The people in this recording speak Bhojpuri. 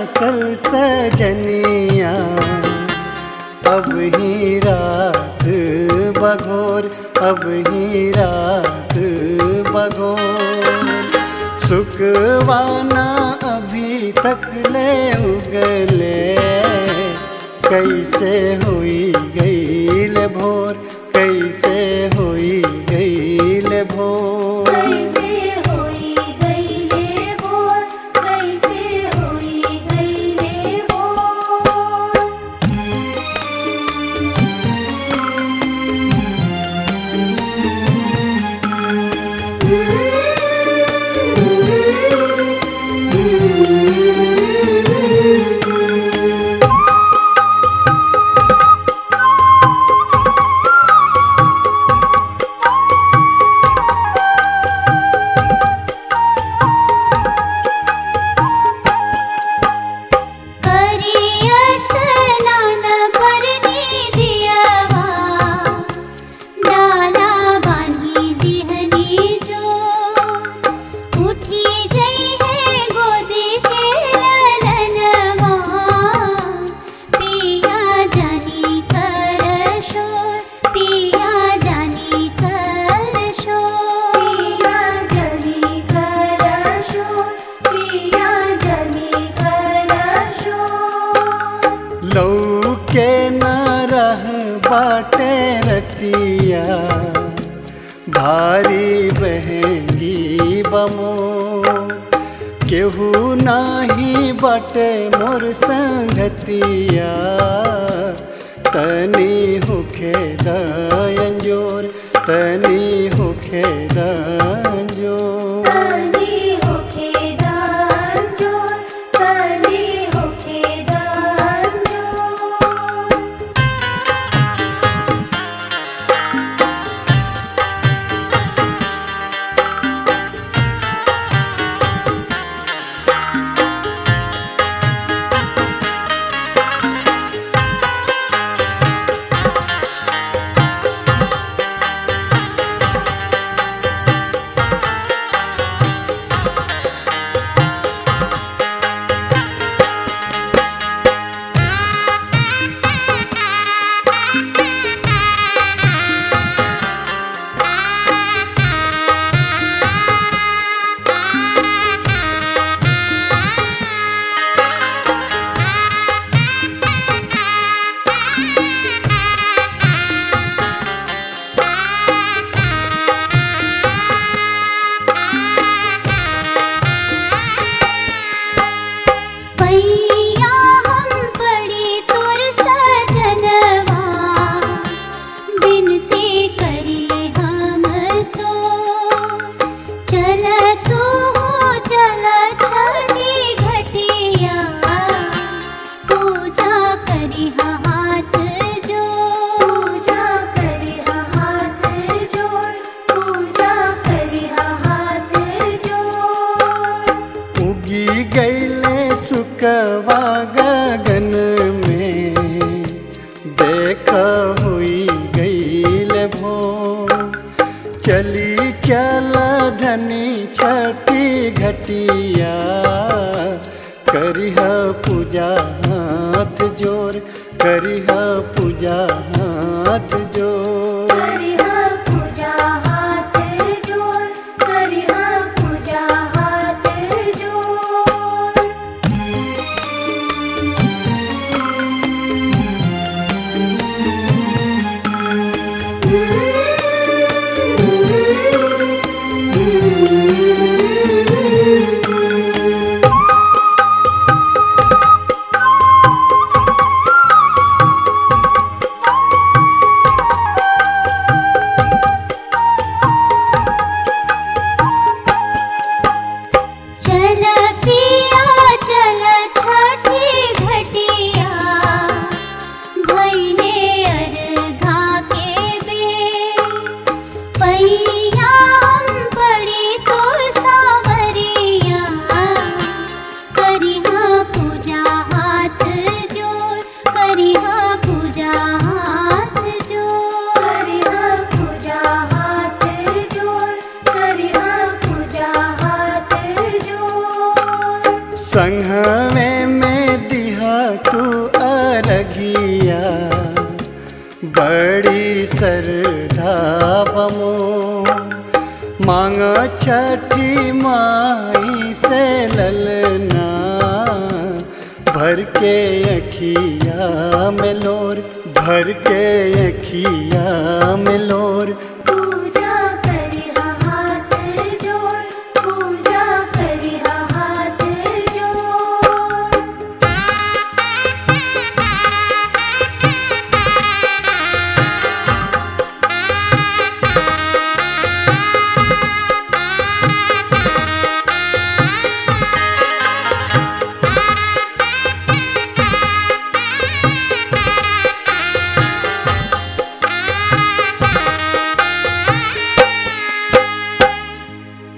बसल सजनिया अब ही रात बघोर अब ही रात बघोर सुखवाना अभी तक ले उगले कैसे हुई गईल भोर कैसे हुई गईल भोर कैसे होई गईले भोर कैसे होई गईले भोर करिया स्नान परनी दियवा डाला बानी दिहनी जो उठी जई है गोदी के ललनवा पिया जानी कर शोर पिया जानी कर शोर पिया जानी कर शोर पिया जानी कर शोर लौके न रह बाटे रतिया भारी बहेंगी बमो केहू नाही बटे मोर संगतिया तनी होखे रंजोर तनी होखे रंजोर तनी होखे दान जोर तनी होखे दान जोर पैया हम पड़ी तोर सजनवा बिनती करी हम तो चल तू चल छठी घटिया पूजा करी हाथ जो पूजा करी हाथ जोड़ पूजा करी हाथ जोड़ उगी गईले सुकवा गगन में देख हुई गईल भो चली चल धनी छठी घटिया करिह पूजा हाथ जोर करिह पूजा हाथ जोर करिहा पूजा हाथ जोड़ करिहा पूजा हाथ जोड़ छठी माई से ललना भर के अखिया में लोर भर के अखिया में लोर